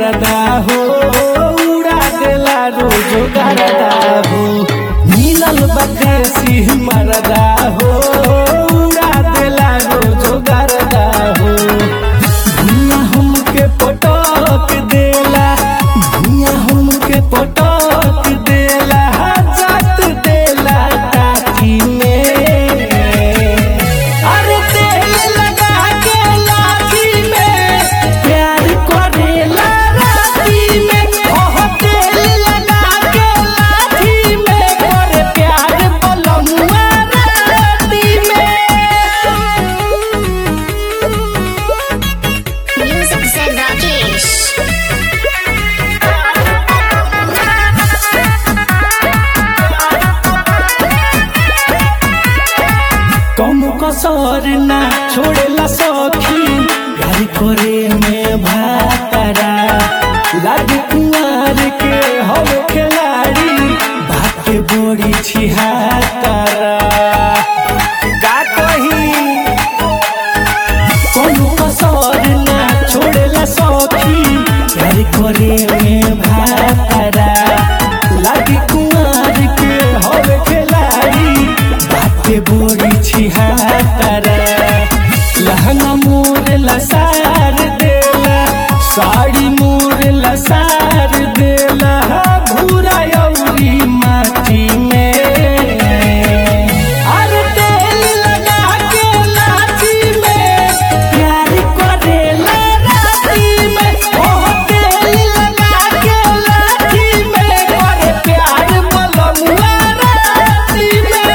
मरदा हो उड़ा देला रोज गरदा हो मिलल बदेसी मरदा हो उड़ा देला रोज गरदा हो भुइयां हमके पटक देला भुइयां हमके पटक देला जात देला टाकी में अरे तेल लगा के लाठी में प्यार करेला राती में ओह तेल लगा के लाठी में करे प्यार बलमुआ राती में Music said Rakesh. कम कसर ना छोड़ेला सखी घर करे में भातरा लागे कुंवर के हम खिलाड़ी भागे बड़ी छिहातरा का कही कोनो कसर ना छोड़ेला सखी घर करे में भातरा लागे कुंवर के हम खिलाड़ी बाटे बोरी छिहातरा लहंगा मोर लसार देला साड़ी मोर लसार देला भूरा यौरी माटी में अरे तेल लगा के लाठी में प्यार करेला राती में ओह तेल लगा के लाठी में करे प्यार बलमुआ राती में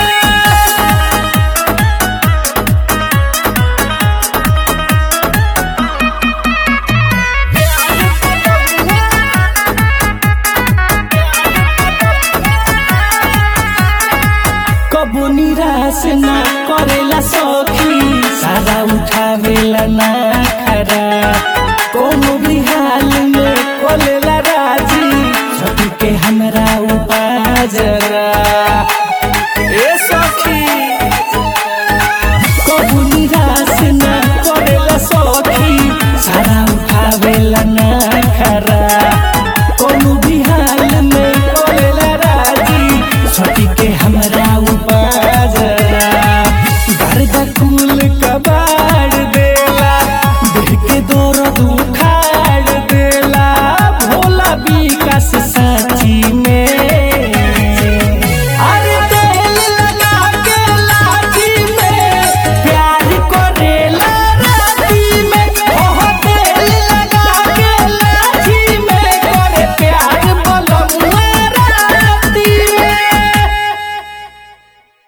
कबो निराश ना करेला सखी सारा उठावेला ना